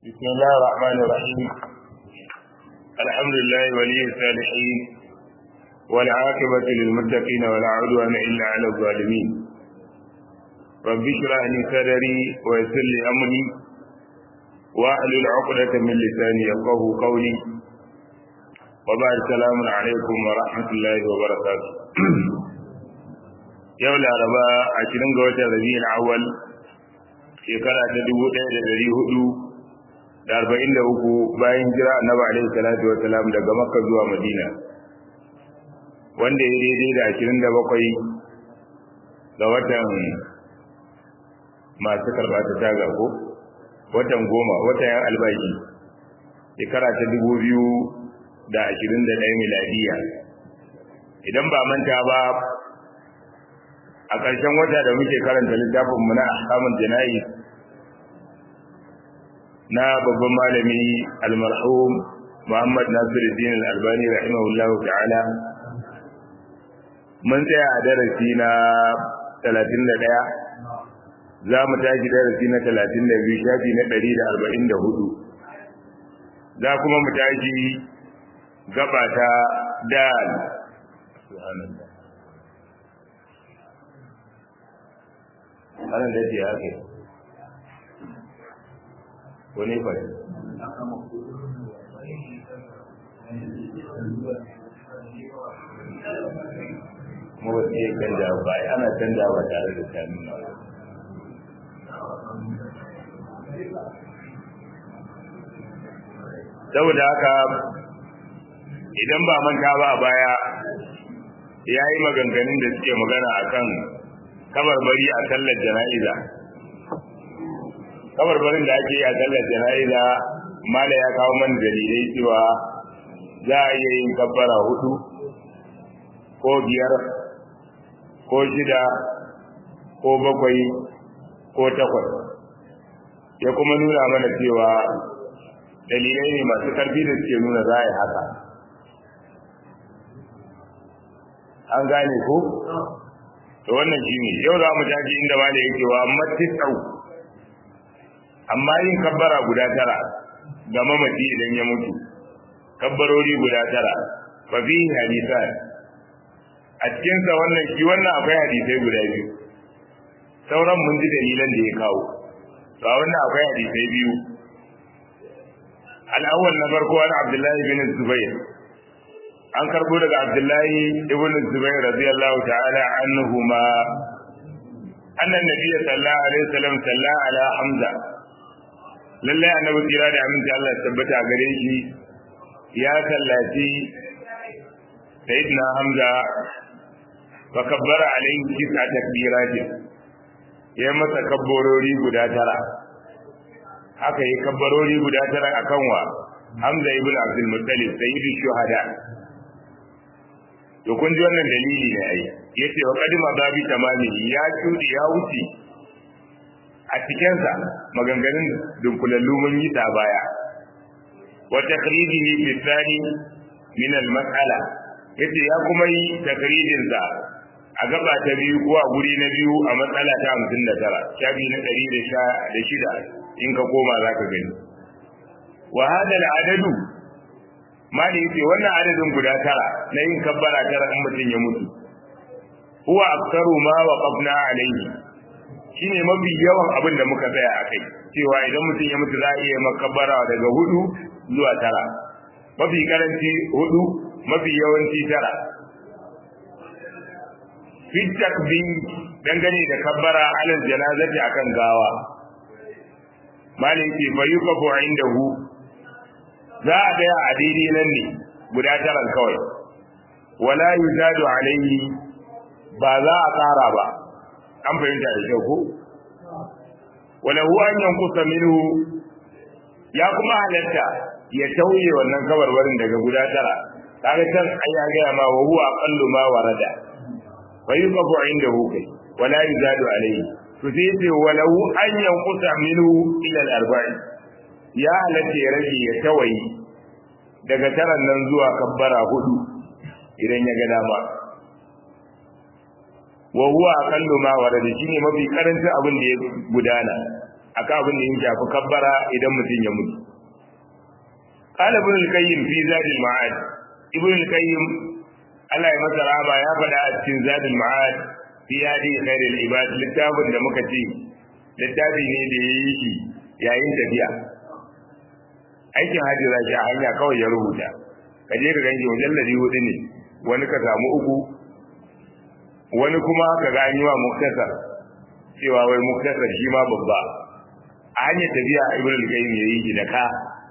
بسم الله الرحمن الرحيم الحمد لله ولي الصالحين والعاقبة للمتقين ولا عدوان إلا على الظالمين رب اشرح لي صدري ويسر لي أمري واحلل عقدة من لساني يفقه قولي وبعد السلام عليكم ورحمة الله وبركاته yau laraba ashirin ga watan rabi'ul awwal shekara ta dubu ɗaya da ɗari hudu da arba'in da uku bayan jira annabi alaihi salatu wasalam daga makka zuwa madina wanda ya daidai da ashirin da bakwai ga watan masu karɓa ta taga ko watan goma watan yan albashi shekara ta dubu biyu da ashirin da ɗaya miladiya idan ba manta ba a ƙarshen wata da muke karanta littafin mu na ahkamul janayi na babban malami almarhum Muhammad Nasiruddin Al-Albani rahimahullah ta'ala mun tsaya a darasi na 31 za mu tashi darasi na 32 shafi na 144 za kuma mu tashi gaba ta dal subhanallah anan da ce haka wani fa kuma ba su iya canja ba ana canja ba tare da sami na saboda haka idan ba manta ba a baya ya yi maganganun da suke magana akan kabarbari a sallar jana'iza kabarbarin da ake yi a sallar jana'iza mala ya kawo man dalilai cewa za a iya yin kabbara hudu ko biyar ko shida ko bakwai ko takwas ya kuma nuna mana cewa dalilai ne masu karfi da suke nuna za a yi haka an gane ko? to wannan shi ne yau za mu tashi inda wale yake wa amma tisau amma yin kabbara guda tara ga mamaci idan ya mutu kabbarori guda tara fa fi hadisan a cikin sa wannan shi wannan akwai hadisai guda biyu sauran mun ji dalilan da ya kawo to a wannan akwai hadisai biyu al-awwal na farko an Abdullahi bin Zubair an karbo daga Abdullahi ibn Zubair radiyallahu ta'ala anhuma annan nabiy sallallahu alaihi wasallam salla ala Hamza lalle annabi kira da aminci Allah ya tabbata gare shi ya sallaci sayyidina Hamza fa kabbara alaihi tis'a takbirat ya masa kabbarori guda tara haka yi kabbarori guda tara akan wa Hamza ibn Abdul Muttalib sayyidu shuhada to kun ji wannan dalili ne ai yace wa qadima babi tamami ya tudi ya wuce a cikin sa maganganun dunkulallu mun yi ta baya wa takhrijihi fi thani min al mas'ala yace ya kuma yi takrijin sa a gaba ta biyu ko a guri na biyu a matsala ta 59 shafi na 116 in ka koma zaka gani wa hada al adadu mali yace wannan adadin guda tara na yin kabbara tara in mutum ya mutu huwa aktaru ma waqafna alayhi shine mafi yawan abin da muka tsaya a kai cewa idan mutum ya mutu za a iya makabbara daga hudu zuwa tara mafi karanci hudu mafi yawanci tara fi takbir dangane da kabbara alal janazati akan gawa mali yace fa yukafu indahu za a daya a daidai nan ne guda taran kawai wala yuzadu alayhi ba za a tsara ba an fahimta da kyau ko wala huwa an yankusa minhu ya kuma halatta ya tauye wannan kabarbarin daga guda tara kaga can ai ya ga ma wa huwa aqallu ma warada wa yuqafu indahu kai wala yuzadu alayhi to sai ce walau an yankusa minhu ila al-arba'in ya halatta ya rage ya tawayi daga taran nan zuwa kabbara hudu idan ya ga dama wa huwa aqallu ma warada shine mafi karancin abin da ya gudana akan abin da ya shafi kabbara idan mutum ya mutu قال ابن القيم في زاد المعاد ابن القيم Allah ya masa raba ya faɗa a cikin zadul ma'ad fi hadi khairul ibad littafin da muka ce littafi ne da ya yi shi yayin tafiya aikin hajji za shi a hanya kawai ya rubuta ka je ka ganshi mujalladi hudu ne wani ka samu uku wani kuma ka ga an yi wa muktasar cewa wai muktasar shi ma babba a hanyar tafiya ibn al-qayyim ya yi shi da ka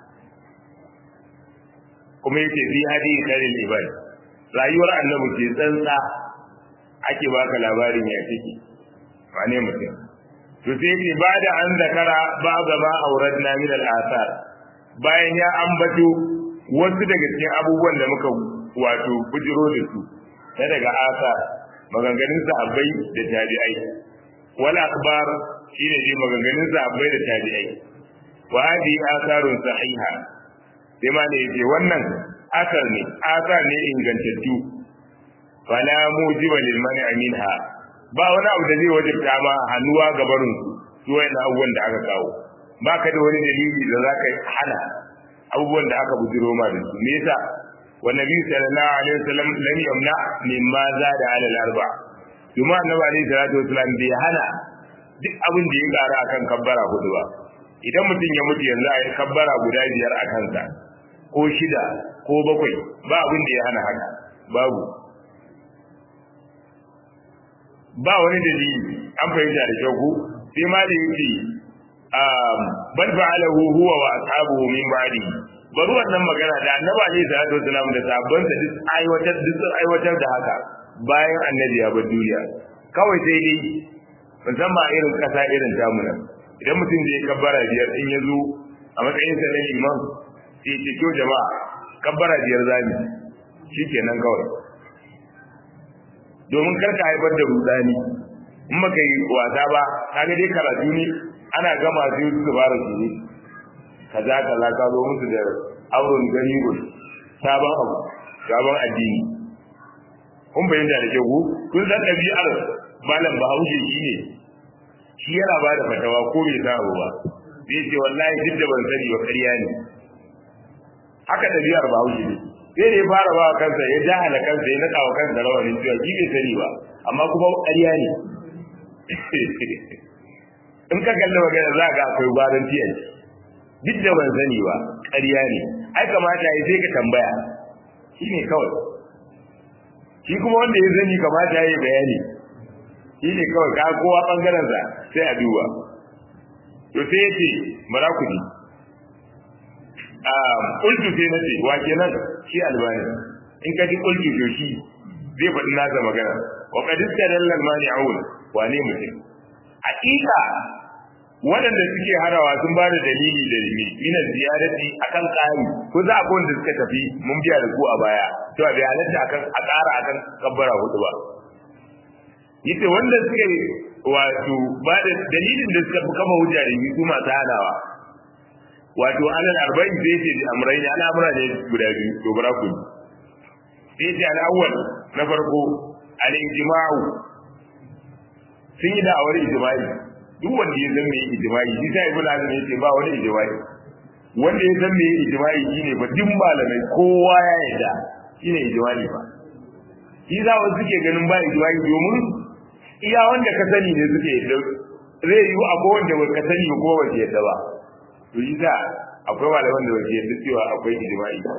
kuma yake fi hadi khairul ibad rayuwar annabi ce tsantsa ake baka labarin ya take wane mutum to sai yake ba da an zakara ba gaba auratna min al-athar bayan ya ambato wasu daga cikin abubuwan da muka wato bujiro da su na daga asar maganganun sahabbai da tabi'ai wal akhbar shine dai maganganun sahabbai da tabi'ai wa hadi asarun sahiha sai ma ne yace wannan asar ne asar ne ingantattu fala mujiba lil man'i minha ba wani abu da zai wajibta ma hannuwa ga barin su su wayan abubuwan da aka kawo ba ka da wani dalili da za ka hana abubuwan da aka bujiro ma da su me yasa wa nabi sallallahu alaihi wasallam lam yamna mimma zada ala al-arba kuma annabi alaihi salatu wasallam bai hana duk abin da ya kara akan kabbara hudu ba idan mutum ya mutu yanzu a yi kabbara guda biyar a kansa ko shida ko bakwai ba abin da ya hana haka babu ba wani dalili an fahimta da kyau ko sai ma da yake bal fa'alahu huwa wa ashabuhu min ba'di bari wannan magana da annabi alaihi salatu wasallam da sahabban sa duk aiwatar duk aiwatar da haka bayan annabi ya bar duniya kawai sai dai musamman irin kasa irin tamu nan idan mutum zai kabbara biyar in ya zo a matsayin sa na imam sai ce kyau jama'a kabbara biyar zami shikenan kawai domin karka haifar da rudani in baka yi wasa ba kaga dai karatu ne ana gama sai su fara su ne kaza kaza ka zo musu da auren gani gun sabon abu sabon addini kun bayyana da kyau kun san ɗabi'ar malam bahaushe shi ne shi yana ba da fatawa ko bai sa abu ba zai ce wallahi duk da ban sani ba ƙarya ne haka ɗabi'ar bahaushe ne sai da ya fara ba kansa ya jahala kansa ya naɗa wa kansa rawanin cewa shi bai sani ba amma kuma ƙarya ne in ka kalli magana za ga akwai gwaran tiyan duk da ban sani ba ƙarya ne ai kamata ya sai ka tambaya shi ne kawai shi kuma wanda ya sani kamata ya yi bayani shi ne kawai ka kowa ɓangarensa sai a duba to sai ya ce mara ku ji ƙultu sai na ce wa kenan shi albani in ka ji ƙultu to shi zai faɗi nasa magana wa kadista dallal mani awul wane mutum hakika waɗanda suke harawa sun ba da dalili da dalili ina ziyarati akan ƙari ko za a ko wanda suka tafi mun biya da ku a baya to a bai halatta akan a ƙara akan kabbara hudu ba yace wanda suke wato ba da dalilin da suka kama hujja da su masu hanawa wato alal arba'in sai ce amrai ne al'amura ne guda biyu to bara ku sai ce al'awwal na farko al-ijma'u sun yi da'awar ijma'i duk wanda ya san me ijma'i shi sai ibnu azum yace ba wani ijma'i wanda ya san me ijma'i shine ba duk malamai kowa ya yarda shine ijma'i ba shi za wasu suke ganin ba ijma'i domin iya wanda ka sani ne suke yarda zai yi akwai wanda ba ka sani ba ko ba ke yarda ba to yi za akwai malaman da ba ke yarda cewa akwai ijma'i ba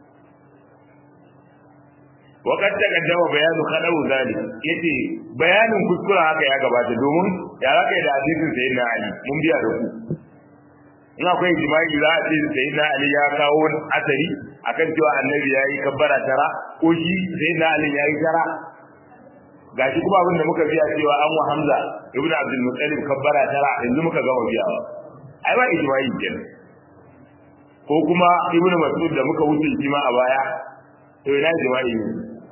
وقد تقدم بيان خلو ذلك yace bayanin kuskura haka ya gabata domin ya raka da hadisin sayyidina ali mun biya da ku in akwai ijma'i za a ce sayyidina ali ya kawo asari akan cewa annabi ya yi kabbara tara ko shi sayyidina ali ya yi tara gashi kuma abin da muka biya cewa an wa hamza ibn abdul muttalib kabbara tara yanzu muka gama biyawa ai ba ijma'i kenan ko kuma ibnu mas'ud da muka wuce shi ma a baya to ina ijma'i ne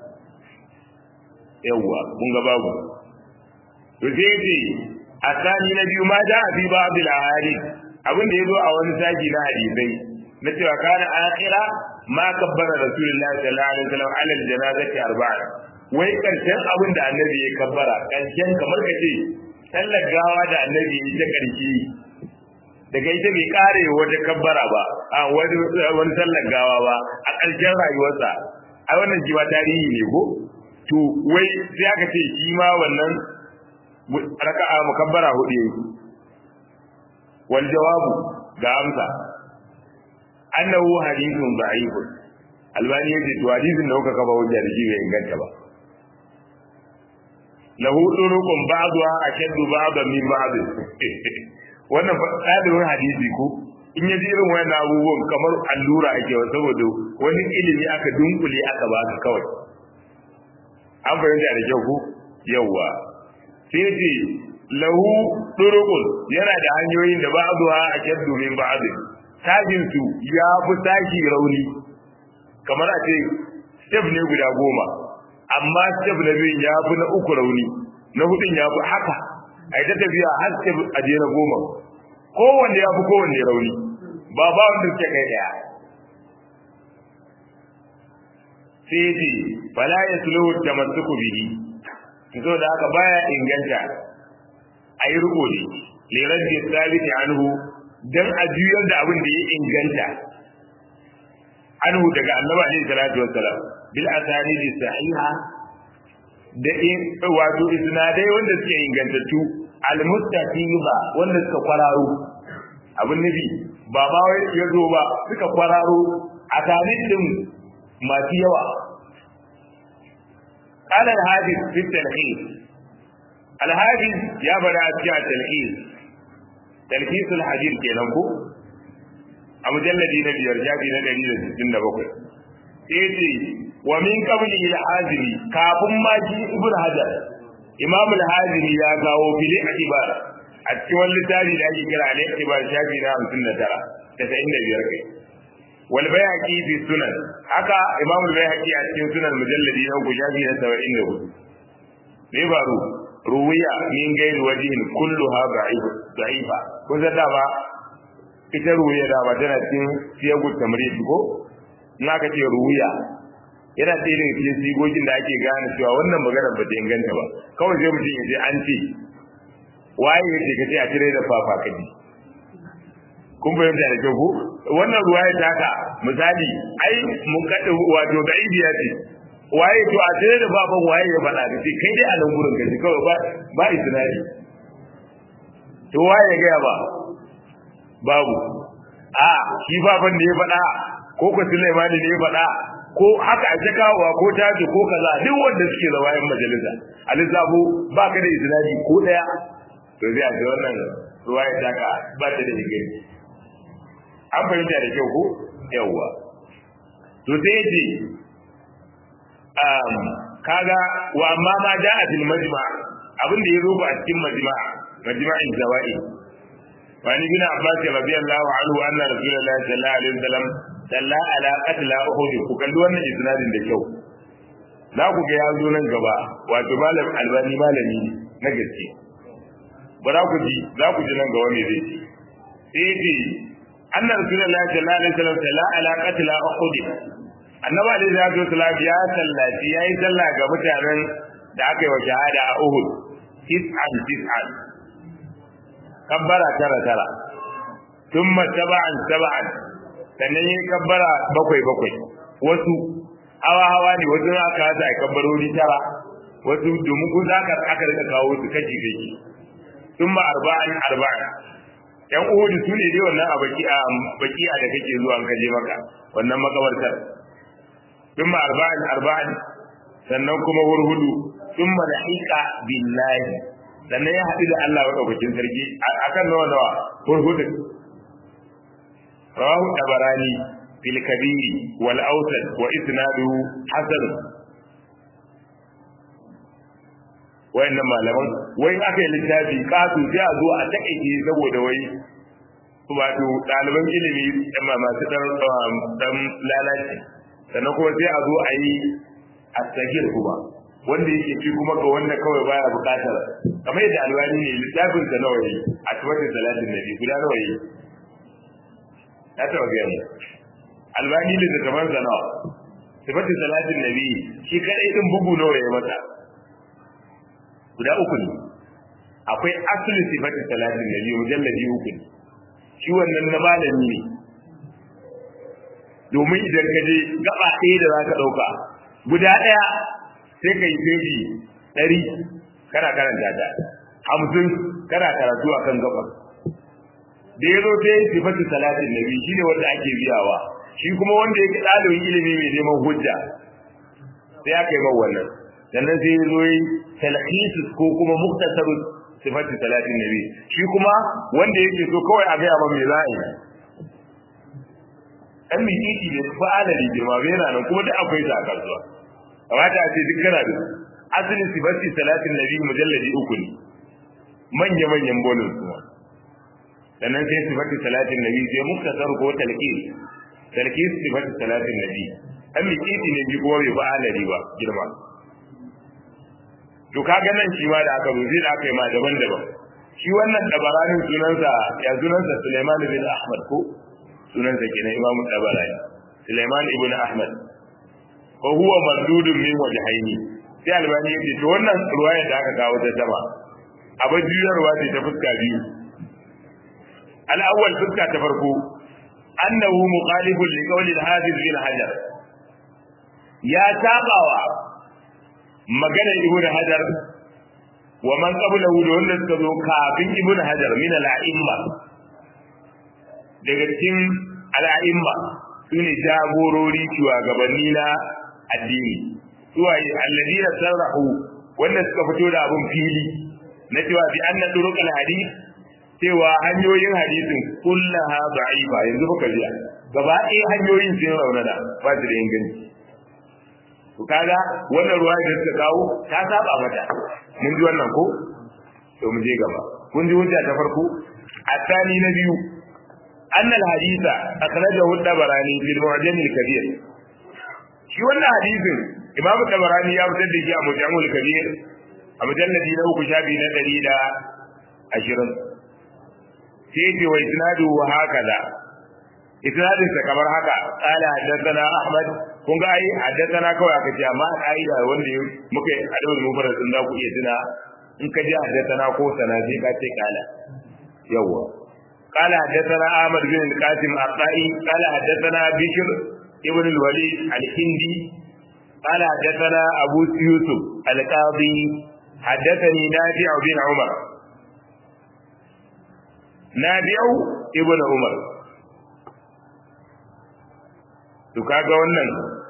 yawwa kun ga babu to sai yace asani na biyu ma da abi babu al-ahadith abin da yazo a wani saji na hadisai na cewa kana akhira ma kabbara rasulullahi sallallahu alaihi wasallam ala al-janazati arba'a wai karshen abin da annabi ya kabbara karshen kamar kace sallar gawa da annabi ya ta karshe daga ita bai kare wata kabbara ba a wani wani sallar gawa ba a ƙarshen rayuwarsa ai wannan shi ma tarihi ne ko to wai sai aka ce shi ma wannan raka'a mukabbara hudu yayi wal jawabu ga amsa annahu hadithun da'if albani yace to hadisin da kuka kaba hujja da shi bai inganta ba lahu turuqun ba'dha ashaddu ba'dan min ba'd wannan ɗalibin hadisi ko in yaji irin wannan abubuwan kamar allura ake wa saboda wani ilimi aka dunkule aka ba ka kawai an fahimta da kyau ko yawwa sai ce lahu turuqun yana da hanyoyin da ba'dha ashaddu min ba'd tajin su ya fi tashi rauni kamar a ce step ne guda goma amma step na biyun ya fi na uku rauni na hudun ya fi haka a yi ta tafiya har step a je na goma kowanne ya fi kowanne rauni ba ba wanda suke kai daya sai ce fala ya sulu tamassuku bihi so da haka baya inganta a yi riko ne liran da sabiti anhu dan a juyar da abin da ya inganta anhu daga annabi alaihi salatu wassalam bil asanidi sahiha da in wato isnadai wanda suke ingantattu al mustaqiba wanda suka kwararo abin nabi ba ba wai ya zo ba suka kwararo a tare din masu yawa قال الحافظ في التلخيص الحافظ يا بدا في التلخيص تلخيص الحديث kenan ko a mujalladi na biyar jabi na ɗari da sittin da bakwai sai ce wa min qabli al-hazimi kafin ma shi ibn hajar imam al-hazimi ya kawo fili akibar a cikin wani littafi da ake kira al-ikibar shafi na hamsin da tara tasa'in da biyar kai wal bayhaqi fi sunan haka imam al-bayhaqi a cikin sunan mujalladi na uku shafi na saba'in da hudu me baro ruwiya min gairi wajihin kulluha da'ifa kun san dama ita ruwiya da ba tana cikin siyagu tamrid ko in aka ce ruwiya yana ɗaya daga cikin sigogin da ake gane cewa wannan magana ba ta inganta ba kawai sai mutum ya ce an ce waye ya ce ka ce a cire da fafa kaji kun fahimta da kyau ko wannan ruwaya ta ka misali ai mun kaɗa wato ga ibiya ce waye to a cire da fafan waye ya faɗa da kai dai a nan gurin gaji kawai ba ba isnadi to waye ya gaya ba babu a shi baban da ya faɗa ko ko Sulaimani ne ya faɗa ko haka a kawowa ko taji ko kaza duk wanda suke da wayan majalisa alizabu ba ka da iznadi ko daya to zai a ce wannan ruwaya ta ka ba ta da digiri an fahimta da kyau ko yawwa to sai ce um, kaga wa amma ma ja'a fil majma' abin da ya zo ba a cikin majma' majma'in zawa'i وعن ابن عباس رضي الله عنه ان رسول الله صلى الله عليه وسلم صلى على قتل احد ku kalli wannan isnadin da kyau za ku ga ya zo nan gaba wato malam albani malami ne na gaske ba za ku ji za ku ji nan gaba me zai ce sai ce anna rasulullahi sallallahu alaihi wasallam salla ala qatl uhud annabi alaihi salatu wasallam ya sallaci yayi sallah ga mutanen da aka yi wa shahada a uhud tis'an tis'an kabbara tara tara thumma taba'an taba'an sannan yi kabbara bakwai bakwai wasu hawa hawa ne wasu aka hada a kabbarori tara wasu domin kun aka aka rika kawo su kaji kaji thumma arba'an arba'an yan uhudu su ne dai wannan a baki a baki da kake zuwa an kaje maka wannan makabartar thumma arba'an arba'an sannan kuma hurhudu thumma lahiqa billahi sannan ya haɗu da Allah maɗaukakin sarki a kan nawa nawa hurhudin rawahu tabarani fil kabiri wal awsat wa isnaduhu hasan wayannan malaman wai aka yi littafi kasu sai a zo a takaice saboda wai wato ɗaliban ilimi masu ɗan lalaci sannan kuma sai a zo a yi a kuma wanda yake ci kuma ga wanda kawai baya bukatar kamar yadda alwani ne littafin sa nawa yi a tabbatar salatin nabi guda nawa yi ya taba ga mu alwani da zaman sa nawa tabbatar salatin nabi shi kadai din bugu nawa ya mata guda uku ne akwai asli sifatin salatin nabi mujalladi uku ne shi wannan na malami ne domin idan ka je gaba ɗaya da za ka ɗauka guda ɗaya sai ka yi feji ɗari kana karanta ta hamsin kana karatu a kan gabar da ya zo sai sifatu salatin nabi shi ne wanda ake biyawa shi kuma wanda yake ɗalibin ilimi mai neman hujja sai aka yi man wannan sannan sai ya zo yi talhisus ko kuma muktasarun sifatu salatin nabi shi kuma wanda yake so kawai a gaya ma me za a yi dan mititi ne fa adali girma bai yana nan kuma duk akwai sa a kasuwa kamata a ce duk kana da asalin sifati salatin nabi mujalladi uku ne manya manyan bolin kuma sannan sai sifati salatin nabi sai muktasar ko talqis talqis sifati salatin nabi dan mititi ne bi kuma bai fa adali ba girma to kaga nan shi ma da aka rubuce da aka yi ma daban-daban shi wannan dabaranin sunansa ya sunansa Sulaiman bin Ahmad ko sunansa kenan Imam Tabarani Sulaiman ibn Ahmad ko huwa mardudun min wajhaini sai albani yace to wannan ruwaya da aka kawo ta sama abin juyarwa ce ta fuska biyu al-awwal fuska ta farko annahu mukhalifun li qawli al-hafiz bin hajar ya tabawa maganar ibn hajar wa man qablahu da wanda suka zo kafin ibn hajar min al-a'imma daga cikin al'a'imma su ne jagorori shugabanni na addini suwaye alladina sarrahu wanda suka fito da abun fili na cewa bi anna turuqal hadith cewa hanyoyin hadisin kullaha da'ifa yanzu baka jiya gaba ɗaya hanyoyin sun raunana ba su da inganci to kaga wannan ruwa da suka kawo ta saba mata mun ji wannan ko to mu je gaba kun ji hujja ta farko الثاني نبي أن الحديث أخرجه الطبراني في المعجم الكبير shi wannan hadisin Imam Tabarani ya fitar da shi a Mujamul Kabir a mujalladi na uku shafi na ɗari da ashirin sai ce wa isnadu wa hakaza isnadin sa kamar haka qala haddathana Ahmad kun ga ai haddathana kawai aka ce amma ka'ida wanda muka yi adawul mufarrad din za ku iya tuna in ka ji haddathana ko sana sai ka ce kala yawwa قال حدثنا احمد بن القاسم الطائي قال حدثنا بشر ابن الوليد الهندي قال حدثنا ابو يوسف القاضي حدثني نافع بن عمر نافع ابن عمر to kaga wannan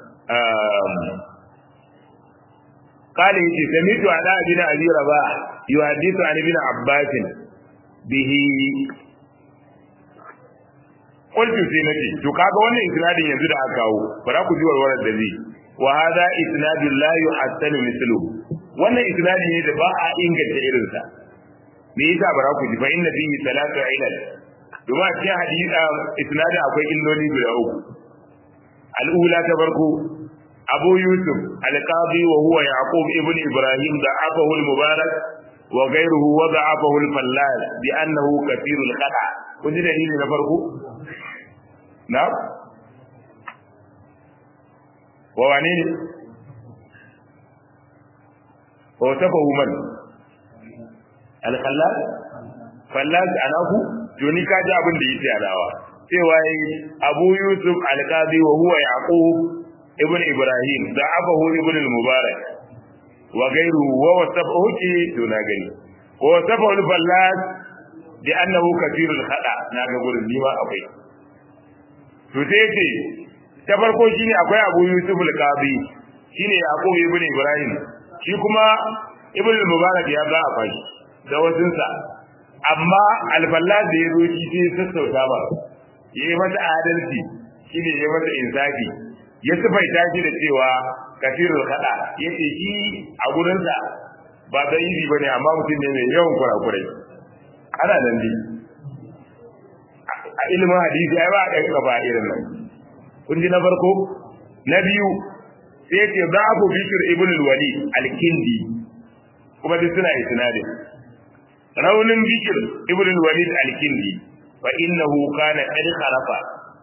قال يجي سمعت على ابن ابي رباح يحدث عن ابن عباس به qultu sai nace to kaga wannan isnadin yanzu da aka kawo bara ku ji warwarar da zai wa hadha isnadun la yuhassanu mithluhu wannan isnadi ne da ba a inganta irin sa me yasa bara ku ji fa inna fihi salatu ilal domin a cikin hadisi isnadin akwai illoli guda uku al'ula ta farko abu yusuf alqadi wa huwa yaqub ibn ibrahim da abahu al-mubarak wa ghayruhu wa da'afahu al-fallal bi annahu kathirul khata kun ji dalili na farko na wa wane ne wa tafahu man al-khallal fallal anahu to ni ka ji abin da yake adawa cewa abu yusuf al-qadi wa huwa yaqub ibn ibrahim da abahu ibn al-mubarak wa gairu wa wasafahu ki to na gani wa wasafahu al-fallas bi annahu kathirul khada na ga gurin nima akwai to sai yace ta farko shine akwai abu yusuf al-qadi shine yaqub ibn ibrahim shi kuma ibn al-mubarak ya ga akwai da wasunsa amma al-fallas da ya zo shi sai sassauta ba yayi mata adalci shine yayi mata insafi ya sifaita shi da cewa kafirul kada yace shi a gurinsa ba da yi bane amma mutum ne mai yawan kurakurai ana nan dai a ilimin hadisi ai ba a kai ba irin nan kun ji na farko na biyu sai yace babu bishir ibn al-wali al-kindi kuma duk suna isnadin raunin bishir ibn al-walid al-kindi fa innahu kana qad kharafa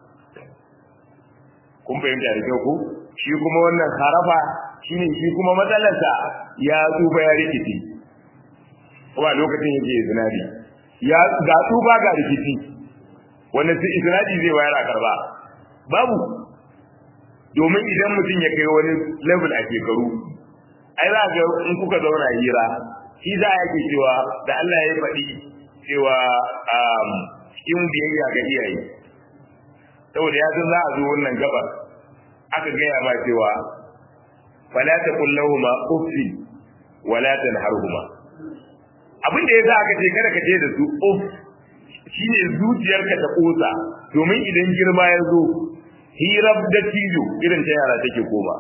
kun fahimta da kyau ko shi kuma wannan harafa shine shi kuma matsalarsa ya tsufa ya rikici kuma lokacin yake zinari ya ga tsufa ga rikici wanda su isnadi zai bayar a karba babu domin idan mutum ya kai wani level a shekaru ai za ga in kuka zauna hira shi za a ke cewa da Allah ya faɗi cewa cikin biyayya ga iyaye saboda ya san za a zo wannan gabar aka gaya ma cewa fala taqul lahumu uffi wala tanharhuma abin da yasa aka ce kada ka ce da su uff shine zuciyarka ta kosa domin idan girma ya zo hirar da tijo irin ta yara take koma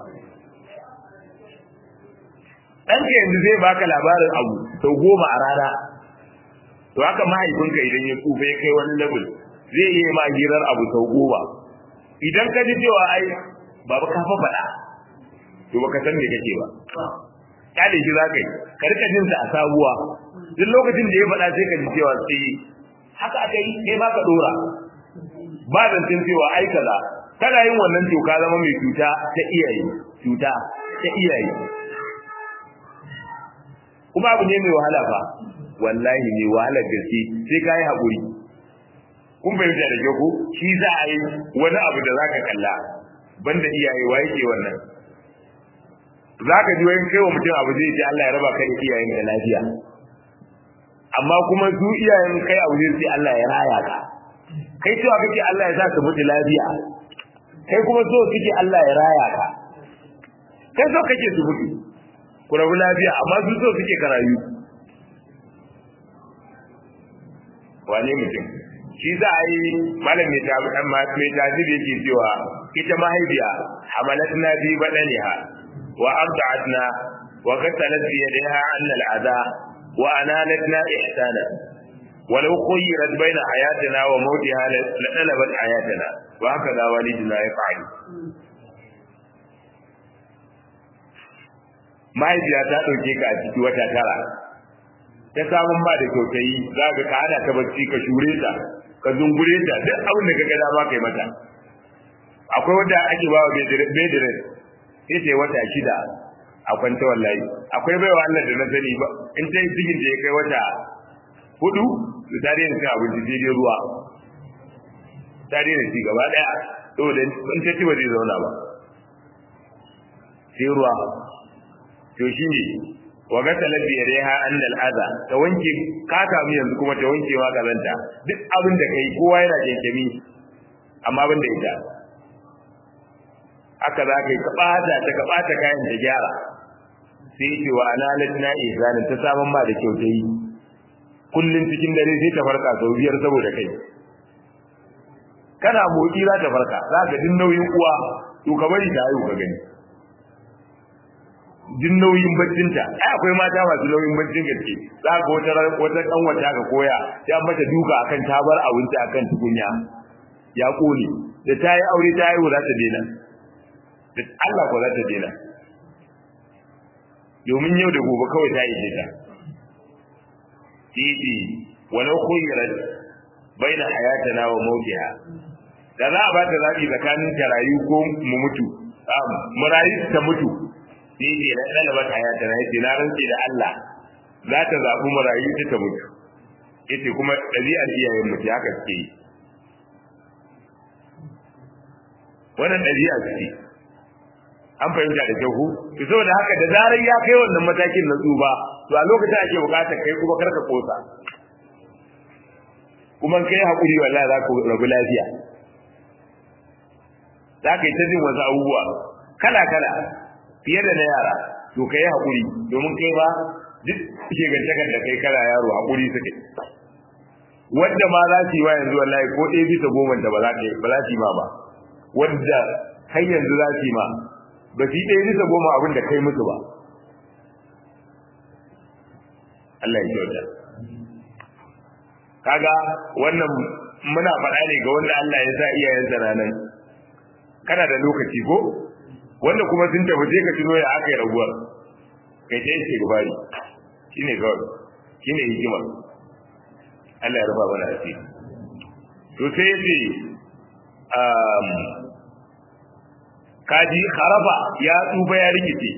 ɗanka yanzu zai baka labarin abu sau goma a rana to haka mahaifinka idan ya tsufa ya kai wani level zai iya ma hirar abu sau goma idan ka ji cewa ai baba ka fa faɗa to baka san me kake ba kyale shi za ka yi ka rika jin sa a sabuwa duk lokacin da ya faɗa sai ka ji cewa sai haka aka yi kai ma ka dora ba zancen cewa ai kaza kana yin wannan to ka zama mai cuta ta iyaye cuta ta iyaye kuma abu ne mai wahala fa wallahi mai wahalar gaske sai ka yi haƙuri kun fahimta da kyau ko shi za a yi wani abu da zaka kalla banda iyaye wa yake wannan zaka ji wani kai wa mutum abu zai ce Allah ya raba ka da iyayen da lafiya amma kuma su iyayen kai abu zai ce Allah ya raya ka kai cewa kake Allah ya sa ka mutu lafiya kai kuma so kake Allah ya raya ka kai so kake su mutu ku rabu lafiya amma su so suke karayu wane mutum shi za a yi malam mai tajiri yake cewa ita mahaifiya hamalatna bi badaniha wa arda'atna wa qasalat bi yadiha anna al'adha wa analatna ihsana ولو خيرت بين حياتنا وموتها لطلبت حياتنا وهكذا والدنا يفعل mahaifiya ta ɗauke ka a ciki wata tara ta samun ba da kyautayi za ka ka hana ta bacci ka shure ta ka zungure ta duk abin da ka ga dama kai mata akwai wanda ake ba wa bedirin sai ta wata shida a kwanta wallahi akwai baiwa Allah da na sani ba in ta yi cikin da ya kai wata hudu su ta daina cin abinci sai dai ruwa ta daina ci gaba daya saboda in ta ci ba zai zauna ba sai ruwa to shi ne wa ga talabi ya reha an al'aza ta wanke ka kamu yanzu kuma ta wanke wa kazanta duk abin da kai kowa yana kenkemi amma ban da ita haka za ka yi ka ɓata ta ka ɓata kayan ta gyara sai ce wa analat na ihsanin ta saman ma da kyautayi kullum cikin dare sai ta farka sau biyar saboda kai kana motsi za ta farka za ka din nauyin uwa to ka bari ta haihu ka gani jin nauyin baccinta ai akwai mata masu nauyin baccin gaske za ka wata wata kan wata ka koya sai an mata duka akan tabar abinci akan tukunya ya kone da ta yi aure ta haihu za ta daina da Allah ko za ta daina domin yau da gobe kawai ta ishe ta titi walau khuyrat baina hayatana wa mautiha da za a ba ta zabi tsakanin ta rayu ko mu mutu mu rayu ta mutu sai ne na ɗalaba ta hayata na yace na rantse da Allah za ta zaɓi marayu ta ta mutu yace kuma ɗabi'ar iyayen mutu haka suke yi wannan ɗabi'a ce an fahimta da kyau to saboda haka da zarar ya kai wannan matakin na tsuba to a lokacin ake buƙatar kai kuma karka kosa kuma kai haƙuri wallahi za ku rabu lafiya za ka yi ta jin wasu abubuwa kala kala fiye da na yara to kai hakuri domin kai ba duk shegantakar da kai kana yaro hakuri suke wanda ma za su yi wa yanzu wallahi ko ɗaya bisa goma da ba za ka ba za su yi ma ba wanda kai yanzu za su yi ma ba su yi ɗaya bisa goma abin da kai musu ba Allah ya kyauta kaga wannan muna faɗa ne ga wanda Allah ya sa iyayensa ranar kana da lokaci ko wanda kuma sun tafi sai ka tuno ya aka yi raguwar kai ta yake gubari shi ne kawai shi ne hikima Allah ya rufa mana asiri to sai ya ce kaji harafa ya tsufa ya rikice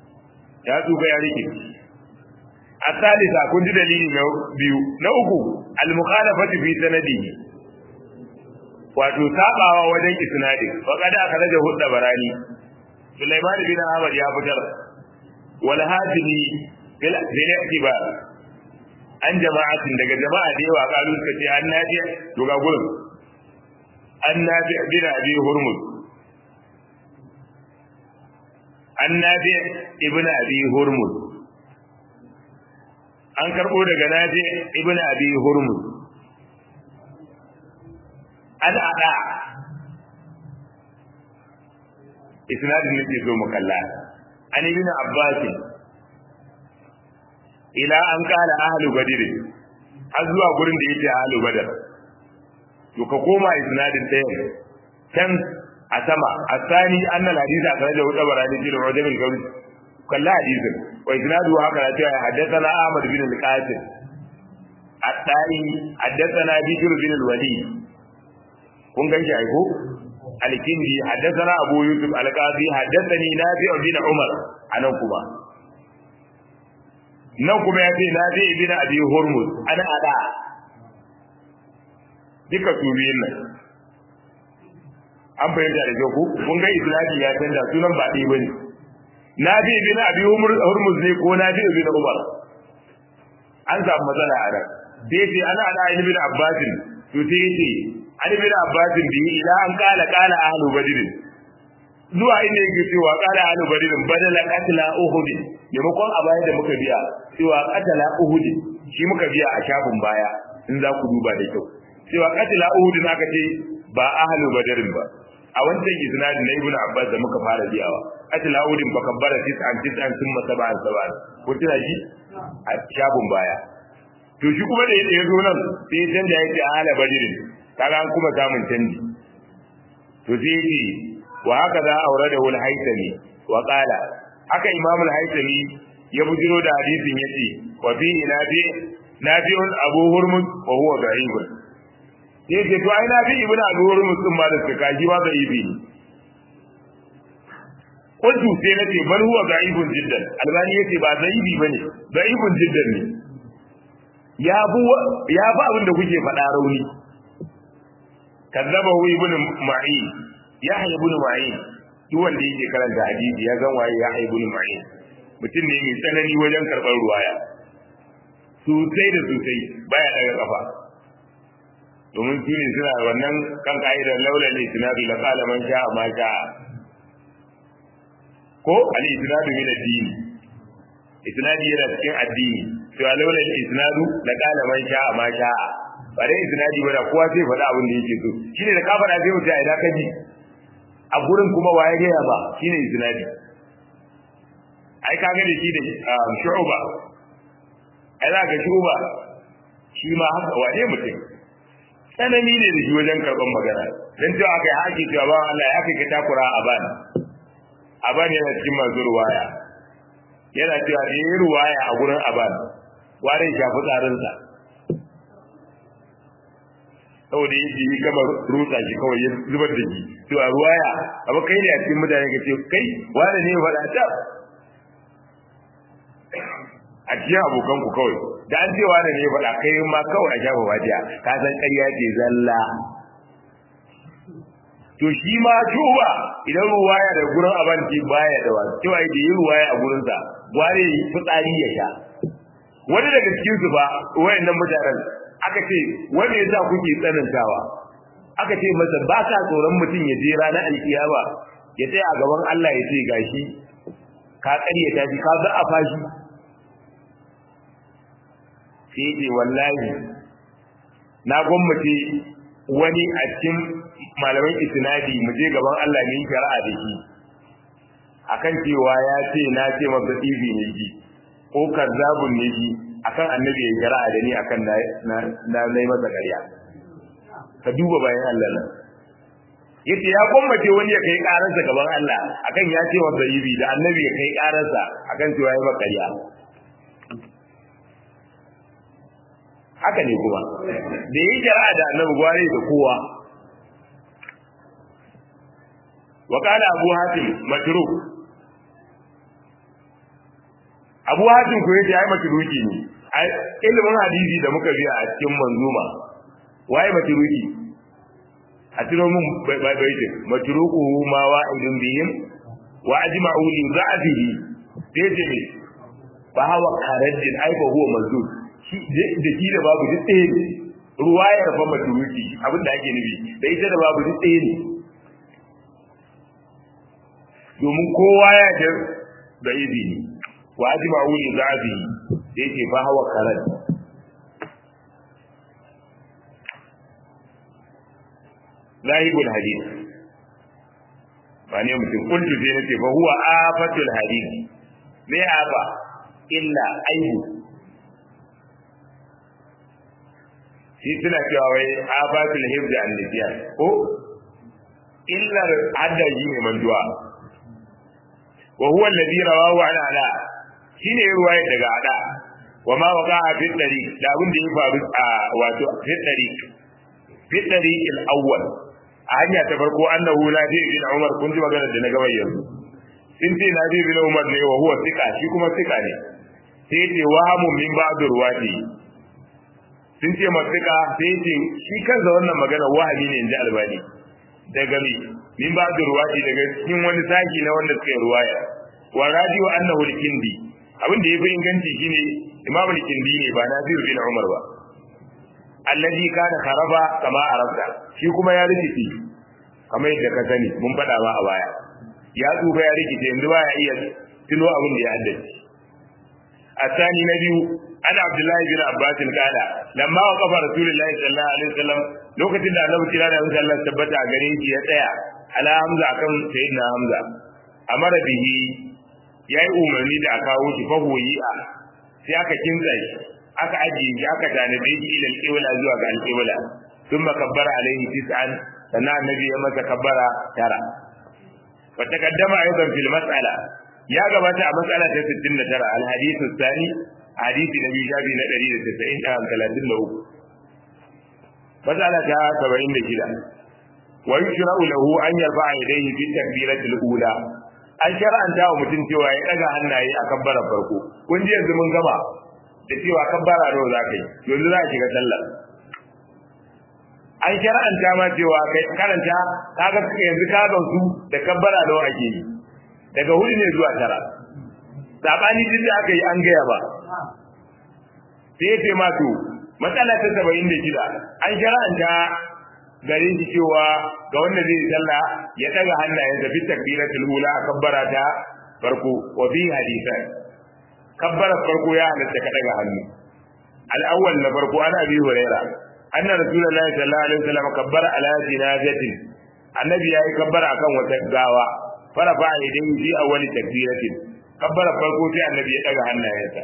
ya tsufa ya rikice a salisa kun ji dalili na biyu na uku al-mukhalafatu fi sanadihi wato sabawa wajen isnadi fa kada aka raja hudda barani Sulaiman bin Ahmad ya fitar wal hadini bil i'tibar an jama'atin daga jama'a da yawa kalu suka ce an nafi to ga gurin an nafi bin abi hurmuz an nafi ibn abi hurmuz an karbo daga nafi ibn abi hurmuz an ada isnadin nake zo mu kalla an ibn abbas ila an kala ahlu badr har zuwa gurin da yake ahlu badr to ka koma isnadin ɗaya can a sama asani annal hadith a sanar da hudu barani fil ujab al qawl kalla hadisin wa isnadu haka da cewa haddathana ahmad bin al-qasim at-ta'i haddathana bikr bin al-walid kun ganshi ai ko al-kindi haddathana abu yusuf al-qadi haddathani nafi' bin umar anan kuma nan kuma ya ce nafi' bin abi hurmuz ana ada duka su biyun nan an fahimta da kyau ku kun ga islami ya canza sunan ba ɗaya bane nafi bin abi hurmuz ne ko nafi bin umar an samu matsala a nan sai ce ana ana ibn bin abbasin to sai ce an ibn abbasin bi ila an kala kala ahlu badr zuwa inda yake cewa kala ahlu badr badala qatla uhud maimakon a baya da muka biya cewa qatala uhud shi muka biya a shafin baya in za ku duba da kyau cewa qatla uhud aka ce ba ahlu badrin ba a wancan isnadin na ibnu abbas da muka fara biyawa atil audin fa kabbara tis'an tis'an thumma sab'an sab'an ko tana ji a shafin baya to shi kuma da ya zo nan sai can da yake ahla badrin kaga an kuma samun canji to sai yake wa haka za aure da wal haytami wa qala haka imam al haytami ya bujiro da hadisin yace wa fi nafi nafi'un abu hurmuz wa huwa da'ifun sai ce to ai na bi ibnu abi hurmus din ma da suka ji ba da ibi kuntu sai na ce bal huwa da'ibun jiddan albani yace ba da'ibi bane da'ibun jiddan ne ya bu ya ba abin da kuke faɗa rauni kazzaba hu ibnu ma'in ya hayy ibnu ma'in duk wanda yake karanta hadisi ya san waye ya hayy ibnu ma'in mutum ne mai tsanani wajen karɓar ruwaya sosai da sosai baya daga kafa domin su ne suna wannan kan ka'idar laula ne sinadu la qala man sha'a ma sha'a ko al isnadu min ad-din isnadi yana cikin addini to laula al isnadu la qala man sha'a ma sha'a ba dai isnadi ba da kowa sai faɗa abin da yake so shine da ka faɗa sai mutum a ina kaji a gurin kuma waye gaya ba shine isnadi ai ka ga da shi da shu'ba ai za ka shu'ba shi ma haka wane mutum tsanani ne da shi wajen karɓar magana don cewa aka yi haƙi cewa ba Allah ya kai ka takura a bani a bani yana cikin masu ruwaya yana cewa da yi ruwaya a gurin a bani ware shafi tsarinsa saboda yi shi gama rutsa shi kawai ya zubar da shi cewa ruwaya abu kai ne a cikin mutane ka ce kai wane ne faɗa ta a cikin abokanku kawai da an cewa da ne faɗa kai ma kawai a shafa wajiya ka san ƙarya ce zalla to shi ma juba idan ruwaya da gurin abanci baya da wasu cewa da yi ruwaya a gurinsa gware fitsari ya sha wani daga cikin su ba wayannan mutanen aka ce wanda ya sa kuke tsanantawa aka ce masa ba ka tsoron mutum ya je ranar alkiyama ya tsaya a gaban Allah ya ce gashi ka ƙaryata shi ka za a fashi sai ce wallahi na gwammace wani a cikin malaman isnadi mu je gaban Allah ne shari'a da shi akan cewa ya ce na ce masa tsibi ne shi ko kazzabun ne shi akan annabi ya shari'a da ni akan na na na masa ƙarya ka duba bayan Allah nan yace ya gwammace wani ya kai ƙararsa gaban Allah akan ya ce masa tsibi da annabi ya kai ƙararsa akan cewa ya masa ƙarya haka ne kuma da yi jara'a da annabi gware da kowa wa qala abu hatim matruk abu hatim ko yace ai matruki ne ilimin hadisi da muka biya a cikin manzuma waye maturuki a tiro mun baiti maturuku ma wa idin bihim wa ajma'u li za'dihi dace ne fa hawa kharajin ai fa huwa mazlum shi da shi da babu duk ɗaya ne ruwayar fa maturuki abin da ake nufi da ita da babu duk ɗaya ne domin kowa ya ji da izini wa ajma'u li za'dihi dace fa hawa kharaj zahibul hadith ba ne mutum kuntu sai nace fa huwa afatul hadith me afa illa aibu shi suna cewa wai afatul hifz an nisyan ko illa addaji ne manduwa wa huwa alladhi rawahu an ala shine ruwaya daga ada wa ma waqa'a fi tariq da abin da ya faru a wato fi tariq fi tariq al-awwal a hanya ta farko annahu nafi bin umar kun ji magana da na gaba yanzu sun ce nafi bin umar ne wa huwa sika shi kuma sika ne sai ce wahamun min ba'd ruwati sun ce masika sai ce shi kansa wannan magana wahami ne inji albani daga mi min ba'd ruwati daga cikin wani saki na wanda suka yi ruwaya wa radio annahu al-kindi abin da yafi inganci shine imam al-kindi ne ba nafi bin umar ba alladhi kana kharaba kama arabta shi kuma ya rikice kamar yadda ka sani mun faɗa ba a baya ya tsufa ya rikice yanzu ba ya iya tuno abin da ya haddace الثاني نبي أنا عبد الله بن عباس قال لما وقف رسول الله صلى الله عليه وسلم لوكتين da Annabi kira da Allah tabbata a gare shi ya tsaya ala Hamza akan sayyidina Hamza amara bihi yayi umarni da aka kawo shi fahoyi a sai aka kinsa shi aka ajiye shi aka tanade shi ila alqibla zuwa ga alqibla thumma kabbara alaihi tis'an sannan annabi ya masa kabbara tara wa taqaddama aidan fil mas'ala ya gabata a mas'ala ta 69 al hadithu thani hadisi na biyu shafi na 193 mas'ala ta 76 wa yushra'u lahu an yarfa'a yadayhi fi takbiratil ula an shar'anta wa mutum cewa ya daga hannaye a kabbarar farko kun ji yanzu mun gama da cewa kabbara nawa za ka yi yanzu za a shiga sallah an shar'anta ma cewa kai karanta kaga yanzu ka gamsu da kabbara nawa ake yi daga hudu ne zuwa tara sabani duk da aka yi an gaya ba sai ce ma to matsala ta saba'in da shida an shar'anta gare shi cewa ga wanda zai sallah ya daga hannayensa fi takbiratul ula a kabbara ta farko wa fi hadisan kabbara farko ya halatta ka daga hannu al-awwal na farko ana abi huraira anna rasulullahi sallallahu alaihi wasallam kabbara ala jinazatin annabi yayi kabbara akan wata gawa farafa idan fi awwali takbiratin kabbara farko sai annabi ya daga hannayensa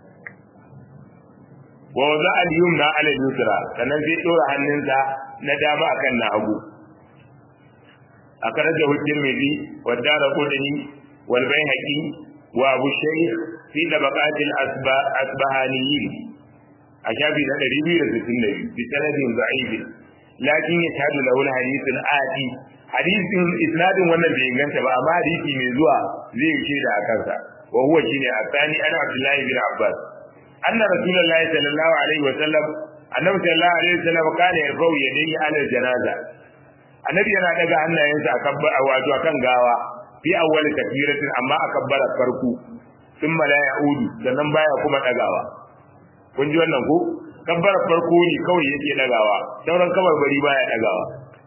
wa wada al-yumna ala al-yusra sannan sai dora hannunsa na dama akan na hagu akaraja tirmidhi wa darqutni wal bayhaqi wa abu shaykh fi tabaqat al-asbahaniyin a shafi na 262 bi sanadin da'if lakin yashhadu lahu al-hadith al-ati hadisin isnadin wannan bai inganta ba amma hadisi mai zuwa zai yi shaida a kansa wa huwa shine asani ana abdullahi bin abbas anna rasulullahi sallallahu alaihi wa sallam annabi sallallahu alaihi wa sallam kana yarfau yadayhi ala janaza annabi yana daga hannayensa akan wato akan gawa fi awwal takbiratin amma akabbara farko thumma la ya'udu sannan baya kuma dagawa kun ji wannan ko kabbara farko ne kawai yake dagawa sauran kabar bari baya dagawa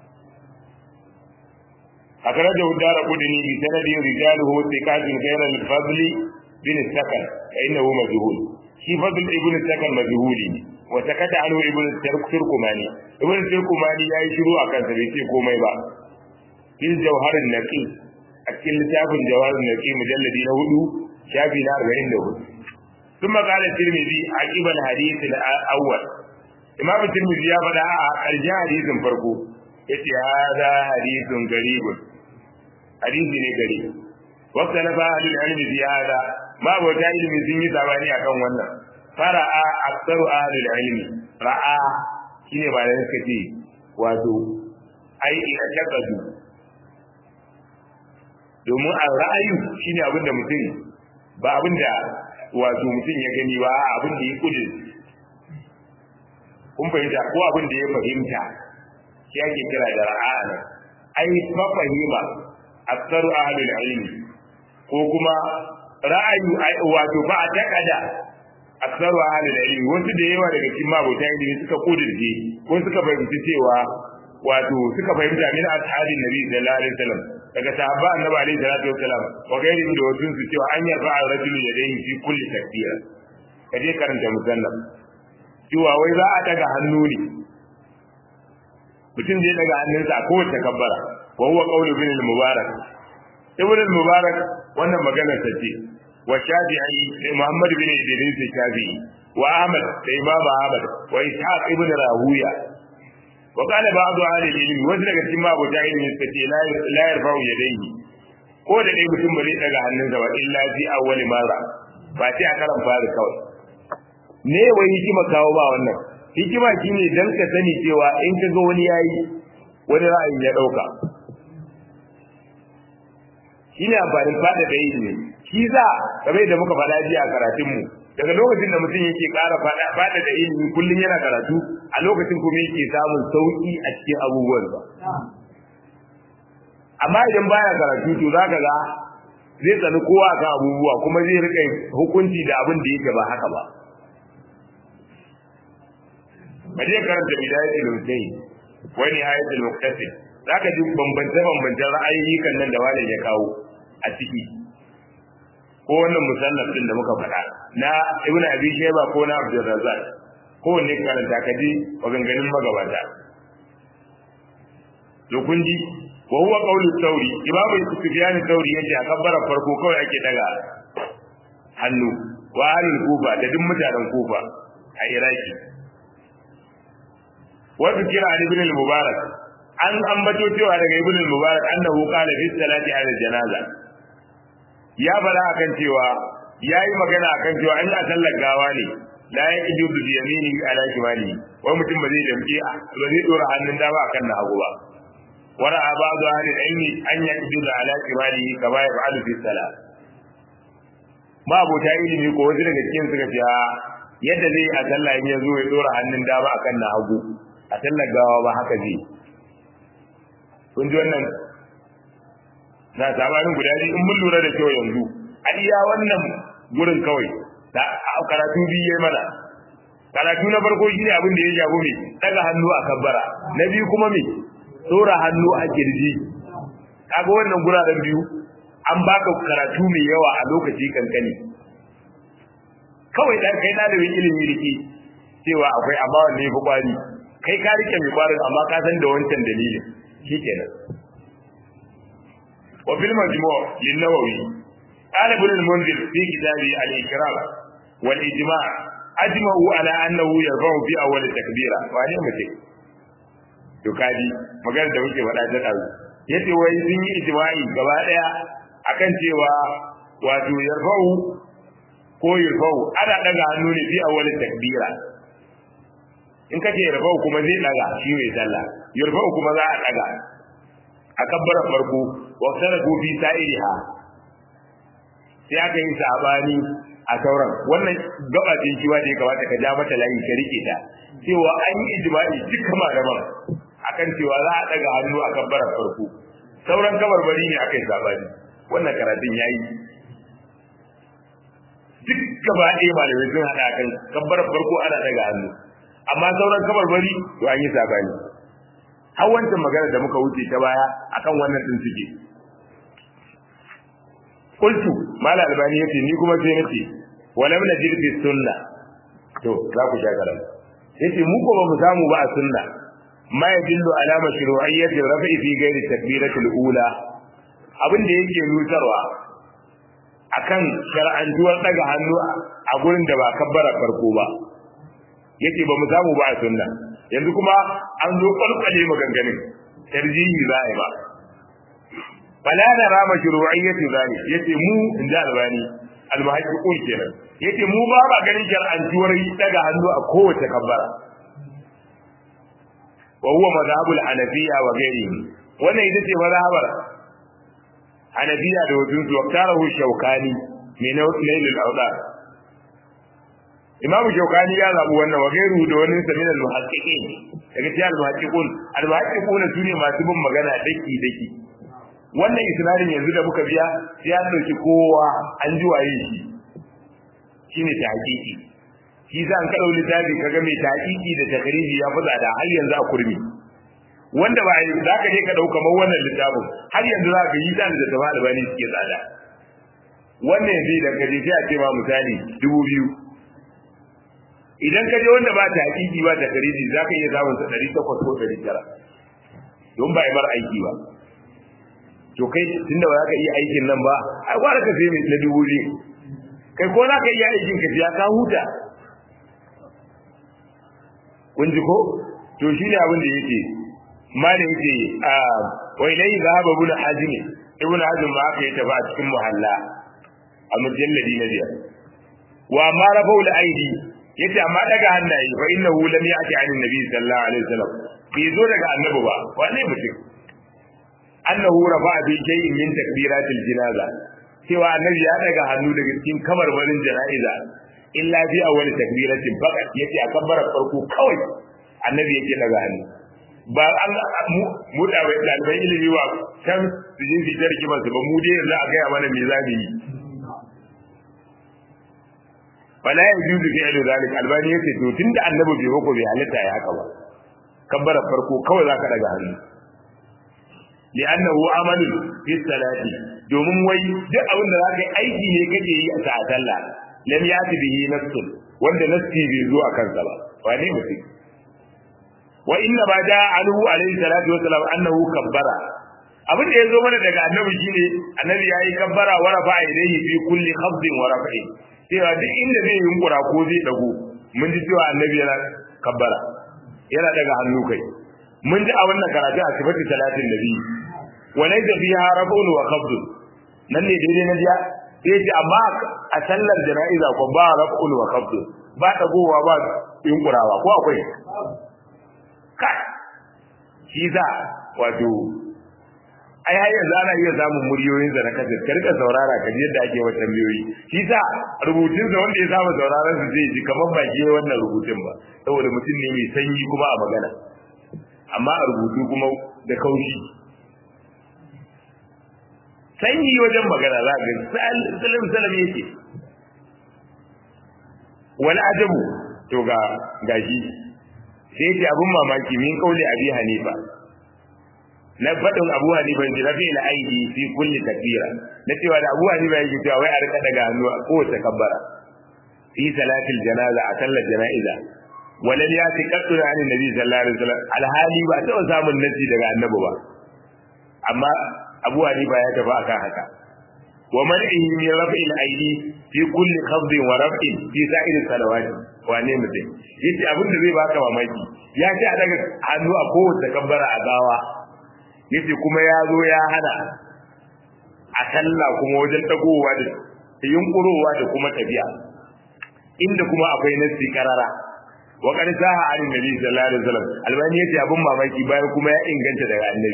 أخرجه الدار قدني بسند رجاله ثقات غير الفضل بن السكن فإنه مجهول shi fadl ibn sakan majhuli wa sakata anhu ibn turkumani ibn turkumani yayi shiru a kansa bai ce komai ba fil jawharin naqi a cikin littafin jawharin naqi mujalladi na hudu shafi na 44 ثم قال الترمذي عقب الحديث الاول امام الترمذي ya faɗa a ƙarshen hadisin farko yace hada hadithun garibun hadisi ne gari waqta na fa ahlul ilmi fi hada ma bauta ilimi sun yi sabani akan wannan fara'a aksaru ahlul ilmi ra'a shine ba da suka ce wato ai ina takadu domin a ra'ayu shine abin da mutum ba abin da wato mutum ya gani ba abin da ya kudin kun fahimta ko abin da ya fahimta shi ake kira da ra'a nan ai fa fahima aksaru ahlul ilmi ko kuma ra'ayi wato ba a takada aksaru ahlul ilmi wasu da yawa daga cikin mabota ilimi suka kudirce ko suka fahimci cewa wato suka fahimta min ashabin nabi sallallahu alaihi wasallam daga sahaba annabi alaihi salatu wasallam wa gairi da wasu su cewa an yarfa rajulu yadayhi fi kulli takbira kaje karanta musannaf cewa wai za a daga hannu ne mutum zai daga hannunsa a kowace kabbara wa huwa qawlu bin al-mubarak ibn al-mubarak wannan maganar ta ce wa shafi'i da muhammad bin idris shafi'i wa ahmad da imam ahmad wa ishaq ibn rahuya wa qala ba'd ahli al-ilm wasu daga cikin mabuta ilmi suka ce la yarfa'u yadayhi ko da dai mutum ba zai daga hannunsa ba illa fi awwali marra ba sai a karan fari kawai ne wai hikima kawo ba wannan hikima shine dan ka sani cewa in ka ga wani yayi wani ra'ayi ya dauka shine amfanin fada da ilimi shi za kamar da muka faɗa jiya a karatun mu daga lokacin da mutum yake ƙara fada da ilimi kullum yana karatu a lokacin kuma yake samun sauki a cikin abubuwan ba amma idan baya karatu to zaka ga zai tsani kowa kan abubuwa kuma zai rika hukunci da abin da yake ba haka ba ba zai karanta bidayatul mujtahid wa nihayatul muqtasid zaka ji bambance bambancen ra'ayoyi kan nan da malam ya kawo a ciki ko wannan musannaf din da muka faɗa na ibnu abi shayba ko na abdul razzaq ko ne karanta ka ji maganganun magabata to kun ji wa huwa qawlu thawri imamu sufyan thawri yace a kabbara farko kawai ake daga hannu wa ahlul kufa da duk mutanen kufa a iraki wasu kira an ibn al-mubarak an ambato cewa daga ibn al-mubarak annahu qala fi salati ala janaza ya fara akan cewa yayi magana akan cewa an a sallar gawa ne la yaqidu bi yaminihi ala shimali wa mutum ba zai damke ba zai dora hannun dama akan na hagu ba wara ba'du ahli ilmi an yaqidu ala shimali kama yaf'alu fi salat ma abota ilimi ko wasu daga cikin suka ce yadda zai a sallah in ya zo ya dora hannun dama akan na hagu a sallar gawa ba haka zai kun ji wannan na sabanin guda biyu in mun lura da kyau yanzu a iya wannan gurin kawai da karatu biyu yayi mana karatu na farko shine abin da ya shafi me daga hannu a kabbara na biyu kuma me tsora hannu a kirji kaga wannan guraren biyu an baka karatu mai yawa a lokaci kankani kawai dan kai dalibin ilimi rike cewa akwai amma wanne ya fi kwari kai ka rike mai kwarin amma ka san da wancan dalilin shikenan wa fil majmu' lin nawawi qala ibn al-munzir fi kitabi al-ikram wal ijma' ajma'u ala annahu yarfa'u fi awwal takbira wa ne mutum to kaji magana da muke faɗa ta dazu yace wai sun yi ijma'i gaba daya akan cewa wato yarfa'u ko yarfa'u ana daga hannu ne fi awwal takbira in ka ce yarfa'u kuma zai daga shi mai sallah yarfa'u kuma za a daga a kabbara farko wa saratu fi sa'iriha sai aka yi sabani a sauran wannan gaba ce kiwa da ya kamata ka ja mata layi ka rike ta cewa an yi ijma'i dukkan malaman akan cewa za a daga hannu a kabbara farko sauran kabarbari ne aka yi sabani wannan karatun yayi duk gaba ɗaya malamai sun haɗa kan kabbarar farko ana daga hannu amma sauran kabarbari to an yi sabani har wancan magana da muka wuce ta baya akan wannan din suke qultu mala albani yace ni kuma sai nace walam najid fi sunna to za ku sha karam yace mu ko ba mu samu ba a sunna ma yadullu ala mashru'iyyati rafi'i fi ghairi takbiratul ula abin da yake nutarwa akan shar'antuwar daga hannu a gurin da ba kabbara farko ba yace ba mu samu ba a sunna yanzu kuma an zo kwalkwale maganganun tarjihi za a yi ba fala da rama shuru'iyyati zani yace mu inda albani almuhaqqiqun kenan yace mu ba ba ganin shar'antuwar daga hannu a kowace kabbara wa huwa madhhabul hanafiyya wa ghairihi wannan ita ce mazhabar hanafiya da wajen su waktarahu shaukani mai nailul awdar imamu shaukani ya zabi wannan wa gairu da wani samin al-muhaqqiqin daga cikin al-muhaqqiqun al-muhaqqiquna sune masu bin magana daki daki wannan isnadin yanzu da muka biya sai an dauki kowa an ji waye shi shine ta hakiki shi za an kaɗau littafi kaga mai ta hakiki da takariji ya fi tsada har yanzu a kurmi wanda ba za ka je ka ɗau kamar wannan littafin har yanzu za ka yi dan da zama albani suke tsada wannan yanzu idan ka je sai a ce ma misali dubu biyu idan ka je wanda ba ta hakiki ba ta kariji za ka iya samun sa ɗari takwas ko ɗari tara don ba a bar aiki ba to kai tunda ba za ka iya aikin nan ba ai gwara ka sai mai na dubu biyu kai ko za ka iya aikin ka ya ka huta kun ji ko to shi ne abin da yake malin yake a wai lai zahaba ibn hazmi ibn hazm ma aka yi tafi a cikin muhalla a mujalladi na biyar wa ma rafa'ul aidi yace amma daga hannaye fa innahu lam ya'ti 'an nabi sallallahu alaihi wasallam bai zo daga annabi ba wane mutum annahu rafa'a bi shay'in min takbiratil janaza cewa annabi ya daga hannu daga cikin kabarbarin jana'iza illa bi awwal takbiratin faqat yace a kabbarar farko kawai annabi yake daga hannu ba an mu da bai dalibai ilimi wa kan su jin su tarki masu ba mu dai yanzu a gaya mana me za mu yi wala ya juzu fi ilu zalik albani yace to tunda annabi bai hoko bai halitta ya haka ba kabbarar farko kawai zaka daga hannu li'annahu amalun fi salati domin wai duk abin da zaka yi aiki ne kake yi a sallah lam yati bihi nafsun wanda nafsi bai zo a kansa ba wane mutum wa inna ma da anhu alayhi salatu wa salam annahu kabbara abin da yazo mana daga annabi shine annabi yayi kabbara wa rafa ilayhi fi kulli khafdin wa raf'i cewa duk inda zai yunkura ko zai dago mun ji cewa annabi yana kabbara yana daga hannu kai mun ji a wannan karatu a sifati salatin nabi wa laysa fiha raf'un wa khafdun nan ne daidai na jiya sai ce amma a sallar jana'iza ko ba raf'ul wa khafd ba dagowa ba yunkurawa ko akwai kai shi za wato ai har yanzu ana iya samun muryoyin sa na kasar ka rika saurara ka ji yadda ake wa tambayoyi shi sa rubutun sa wanda ya saba sauraron su zai ji kamar ba ke wannan rubutun ba saboda mutum ne mai sanyi kuma a magana amma a rubutu kuma da kaushi sanyi wajen magana za ga salim salam yake wani ajabu to ga gashi sai yake abun mamaki min kauli abi hanifa na faɗin abu hanifa ji rafi ila aidi fi kulli takbira na cewa da abu hanifa yake cewa wai a rika daga hannu a kowace kabbara fi salatil janaza a sallar jana'iza walan ya fi kaddu da annabi nabi sallallahu alaihi wasallam alhali ba taɓa samun nasi daga annabi ba amma abu hanifa ya tafi akan haka wa man'ihi min raf'il aidi fi kulli khafdin wa raf'in fi sa'ir salawat wane mutum yace abin da zai baka mamaki ya ce a daga hannu a kowace kabbara a gawa yace kuma ya zo ya hana a sallah kuma wajen dagowa da yunkurowa da kuma tafiya inda kuma akwai nasi karara wa qad saha an nabi sallallahu alaihi wasallam albani yace abin mamaki bayan kuma ya inganta daga annabi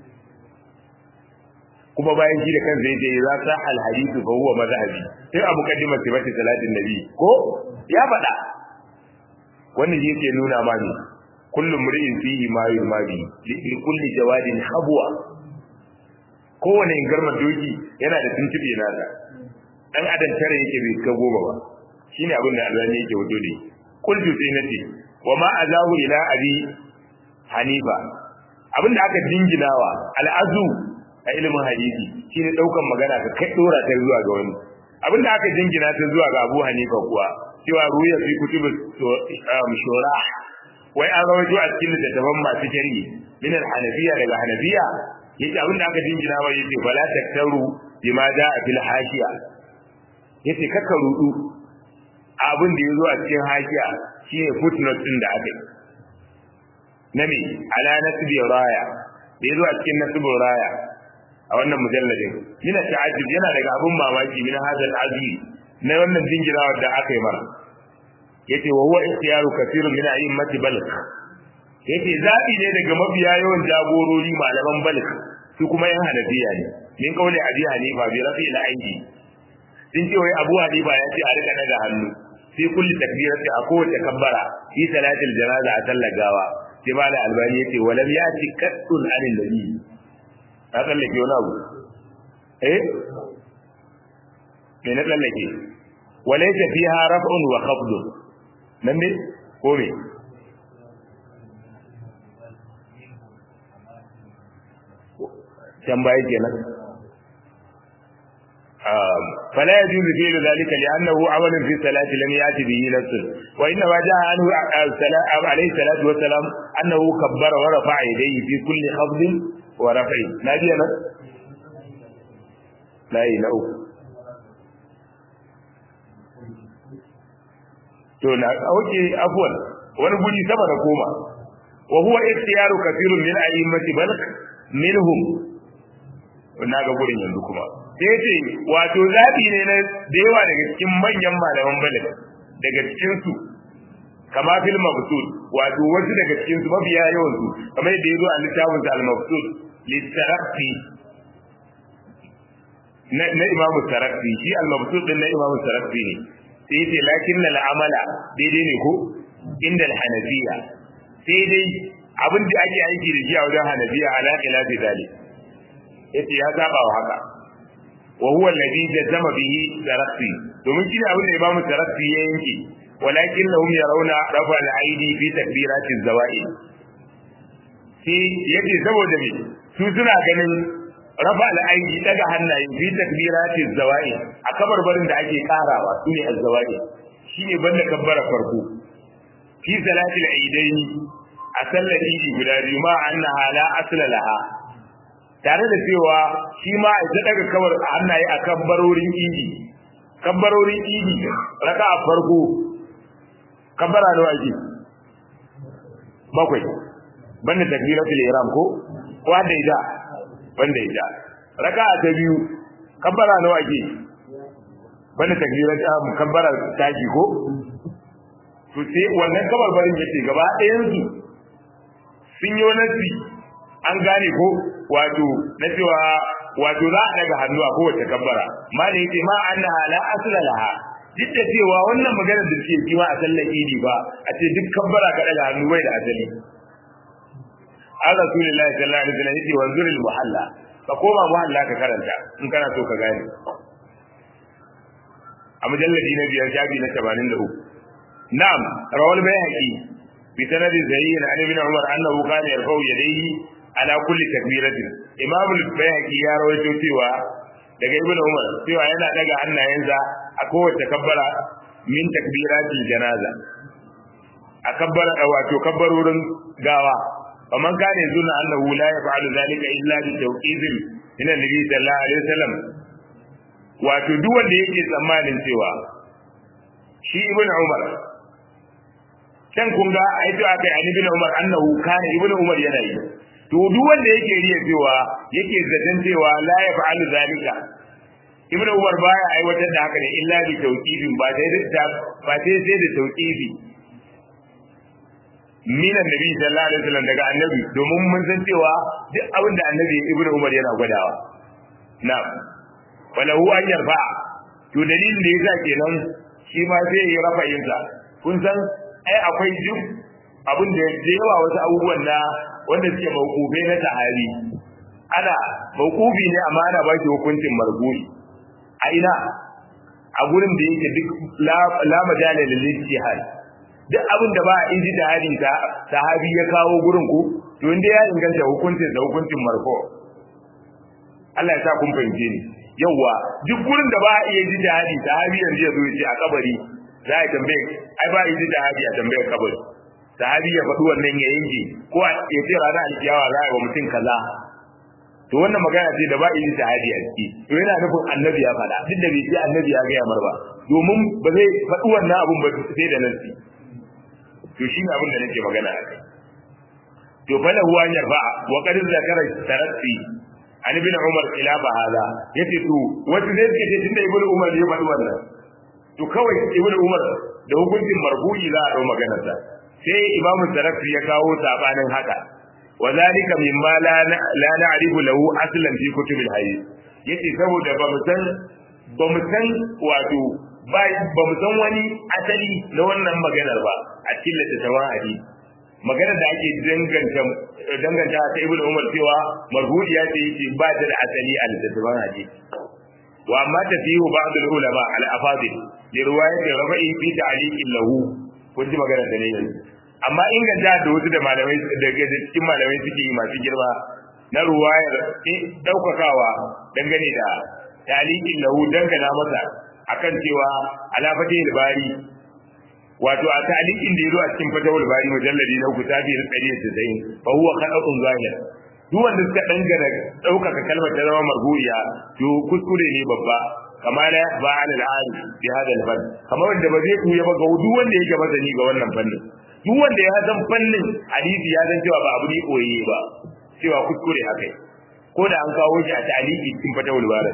kuma bayan shi da kansa yace za sa al hadithu fa huwa madhhabi sai a muqaddimar sifati salatin nabi ko ya faɗa wannan yake nuna ma ne kullum mri'in fihi ma yurmadi li kulli jawadin habwa kowane garma doki yana da tuntube nasa dan adam tare yake bai ka goma ba shine abin da Allah ne yake wato ne kullu sai nace wa ma azahu ila abi hanifa abin da aka dinginawa al'azu a ilimin hadisi shine daukan magana ka kai dora ta zuwa ga wani abin da aka dingina ta zuwa ga Abu Hanifa kuwa cewa ruya fi kutubus shura wai an rawaito a cikin littattafan masu shari'i min al-hanafiya daga hanafiya yace abin da aka dingina wa yace fala taktaru bima jaa fil hashiya yace kaka rudu abin da yazo a cikin hashiya shine footnote din da aka yi na me ala nasbi raya da yazo a cikin nasbi raya a wannan mujalladin yana ta'ajjub yana daga abun mamaki min hadal azmi na wannan jingirawar da aka yi mara yace wa huwa ikhtiyaru kathirun min a'immati balq yace zabi ne daga mabiya yawan jagorori malaman balq su kuma yan hanafiya ne min kauli abi hanifa bi rafi al aidi sun ce wai abu hanifa ya ce a rika daga hannu fi kulli takbirati a kowace kabbara fi salatil janaza a sallar gawa sai ba da albani yace walam yati qaddun anil nabi ka tsallake wani abu eh me na tsallake walaysa fiha raf'un wa khafdun nan ne ko me can baya kenan فلا يجوز فعل ذلك لأنه عمل في الصلاة لم يأتي به نفس وإنما جاء عنه عليه الصلاة والسلام أنه كبر ورفع يديه في كل خفض ورفع نادي أنا لا إله to na auke afwan wani guri sama da koma wa huwa ikhtiyaru kathirun min a'immati bal minhum na ga gurin yanzu kuma sai ce wato zabi ne na da yawa daga cikin manyan malaman balik daga cikin su kama fil mabsud wato wasu daga cikin su mabiya yawan su kamar yadda yazo a littafin sa al-mabsud litarafi na na imam tarafi shi al-mabsud din na imam tarafi ne sai ce lakin al-amala daidai ne ko inda al-hanafiya sai dai abin da ake aiki da shi a wajen hanafiya ala khilafi dalik yace ya saba wa haka wa huwa alladhi jazama bihi tarafi domin shi abin da imamu tarafi ya yanke walakin lahum yarawna rafa al-aidi fi takbirati az-zawaid sai yace saboda me su suna ganin rafa al-aidi daga hannaye fi takbirati az-zawaid a kabarbarin da ake karawa sune az-zawaid shine banda kabbara farko fi salati al-aidaini a sallar idi guda biyu ma annaha la asla laha tare da cewa shi ma ita daga kawar hannaye a kabbarorin idi kabbarorin idi raka a farko kabbara da waje bakwai banda takbiratul ihram ko ko da ida banda ida raka ta biyu kabbara da waje banda takbiratul kabbara taji ko to sai wannan kabarbarin yace gaba ɗayan su sun yi nasi an gane ko wato na cewa wato za a daga hannu a kowace kabbara ma da yake ma annaha la asla laha duk da cewa wannan magana da suke yi a sallar idi ba a ce duk kabbara ka daga hannu bai da asali an rasulullahi sallallahu alaihi wasallam yace wanzuril muhalla ka koma muhalla ka karanta in kana so ka gane a mujalladi na biyar shafi na 83 na'am rawal bayhaqi bi sanadin zayyin an ibn umar annahu kana yarfa'u yadayhi ala kulli takbiratin imam al-bayhaqi ya rawaito cewa daga ibnu umar cewa yana daga hannayensa a kowace kabbara min takbiratil janaza a kabbara wato kabbarorin gawa faman kana zuna annahu la yaf'alu zalika illa bi tawqizin ila nabi sallallahu alaihi wasallam wato duk wanda yake tsammanin cewa shi ibnu umar can kun ga ai to akai an ibnu umar annahu kana ibnu umar yana yi to duk wanda yake riya cewa yake zaton cewa la yaf'alu zalika ibnu umar baya aiwatar da haka ne illa bi tawqifin ba sai da ba sai sai da tawqifi min annabi sallallahu alaihi wasallam daga annabi domin mun san cewa duk abin da annabi ibnu umar yana gwadawa na'am wala hu an yarfa to dalilin da yasa kenan shi ma sai ya rafa yinsa kun san ai akwai duk abin da yawa wasu abubuwan na wanda suke mawqufai na sahabi ana mawqufi ne amma ana ba shi hukuncin marbu'i a ina a gurin da yake duk la majala lil ijtihad duk abin da ba a ijtihadin ta sahabi ya kawo gurin ku to inda ya inganta hukuncin da hukuncin marfu Allah ya sa kun fahimce ni yawa duk gurin da ba a iya ijtihadi sahabi yanzu ya zo ya ce a kabari za a tambaye ai ba ijtihadi a tambayar kabari sahabi ya faɗi wannan ya yanke ko ya ce ranar alkiyawa za a yi wa mutum kaza to wannan magana ce da ba yi shahadi a ciki to yana nufin annabi ya faɗa duk da bai ce annabi ya gaya mar ba domin ba zai faɗi wannan abun ba sai da nasi to shi ne abin da nake magana a kai to fa lahu an yarfa wa qad zakara taratti an ibn umar ila hada yace to wata zai ce tunda ibn umar ya faɗi wannan to kawai ibn umar da hukuncin marfu'i za a dau maganar sa sai imamu tarafi ya kawo sabanin haka wa zalika mimma la la na'rifu lahu aslan fi kutubil hadith yace saboda ba mu san ba mu san wato ba ba mu san wani asali na wannan maganar ba a cikin littattafan hadisi maganar da ake danganta danganta ta ibnu umar cewa marhudiya ce yace ba ta da asali a littattafan hadisi wa amma tafihu ba'd al-ulama al-afadil li riwayat rafa'i fi ta'liqin lahu kun ji maganar da ne yanzu amma inganta da wasu da malamai daga cikin malamai suke yi masu girma na ruwayar daukakawa dangane da taliqin lahu dangana masa akan cewa ala fatihul bari wato a taliqin da yazo a cikin fatihul bari mujalladi na uku tafi da 190 fa huwa khadatun zahir duk wanda suka dangana daukaka kalmar ta zama marhuya to kuskure ne babba kama la ba ala al-ali bi hada al-fann kamar wanda ba zai kuya ba ga duk wanda yake masani ga wannan fannin duk wanda ya san fannin hadisi ya san cewa ba abu ne koyayye ba cewa kuskure haka ko da an kawo shi a ta'aliki cikin fatawul barat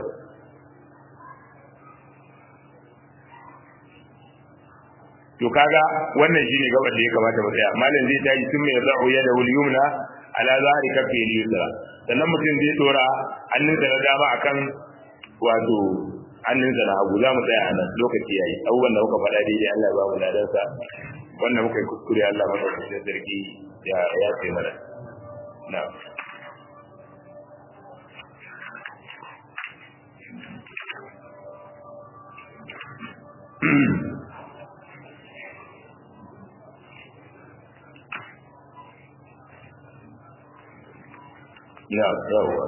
to kaga wannan shine gaban da ya kamata mu tsaya malam zai tayi sun mai za'u ya da wal yumna ala zahiri kafi yusra sannan mutum zai dora hannunsa na dama akan wato hannunsa na hagu za mu tsaya a nan lokaci yayi abubuwan da muka faɗa daidai Allah ya ba mu ladansa wannan muka yi kuskure Allah madaukakin sarki ya ya ce mana na'am ya yawa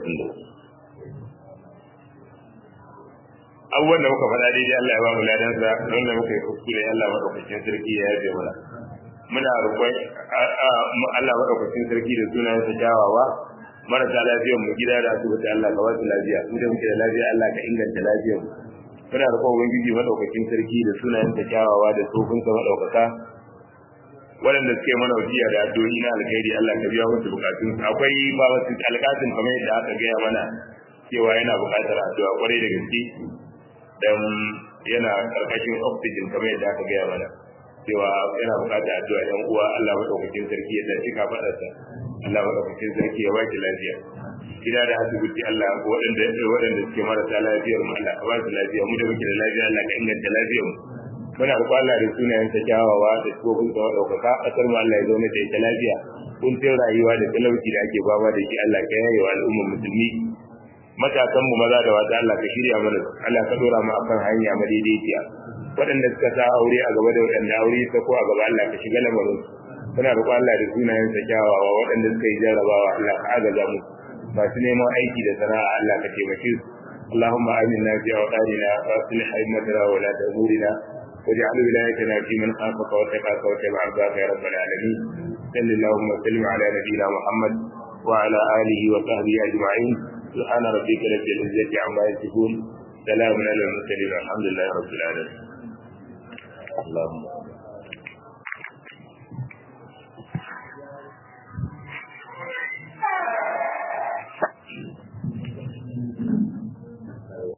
abubuwan da muka faɗa daidai Allah ya ba mu ladansa don da muka yi kuskure Allah maɗaukakin sarki ya yafe mana muna roƙon Allah maɗaukakin sarki da sunayen sa kyawawa marasa lafiyar mu gida da asibiti Allah ka wasu lafiya mu da muke da lafiya Allah ka inganta lafiyar mu muna roƙon ubangiji maɗaukakin sarki da sunayen sa kyawawa da tsofin sa maɗaukaka waɗanda suke mana wasiya da addu'o'i na alkhairi Allah ka biya musu bukatun akwai ba wasu alƙatin kamar yadda aka gaya mana cewa yana buƙatar addu'a kwarai da gaske dan yana karkashin oxygen kamar yadda aka gaya mana cewa yana buƙatar addu'a yan uwa Allah madaukakin sarki ya dace ka fadarsa Allah madaukakin sarki ya baki lafiya gida da asibiti Allah waɗanda waɗanda suke marasa lafiyar mu Allah ka ba su lafiya mu da muke da lafiya Allah ka inganta lafiyar mu muna roƙon Allah da sunayen sa kyawawa da tsofin sa ɗaukaka ƙasar mu Allah ya zauna da ita lafiya kuntun rayuwa da talauci da ake fama da shi Allah ka yaye wa al'ummar musulmi matasan mu maza da wata Allah ka shirya mana Allah ka dora mu akan hanya madaidaiciya waɗanda suka sa aure a gaba da waɗanda aure ta ko a gaba Allah ka shiga lamarin muna roƙon Allah da sunayen sa kyawawa waɗanda suka yi jarrabawa Allah ka agaza mu masu neman aiki da sana'a Allah ka taimake su اللهم آمنا في أوطاننا وأصلح أئمتنا وولاة أمورنا واجعل ولايتنا في من خافك واتقاك واتبع رضاك يا رب العالمين صل اللهم وسلم على نبينا محمد وعلى آله وصحبه أجمعين سبحان ربك رب العزة عما يصفون سلام على المرسلين الحمد لله رب العالمين اللهم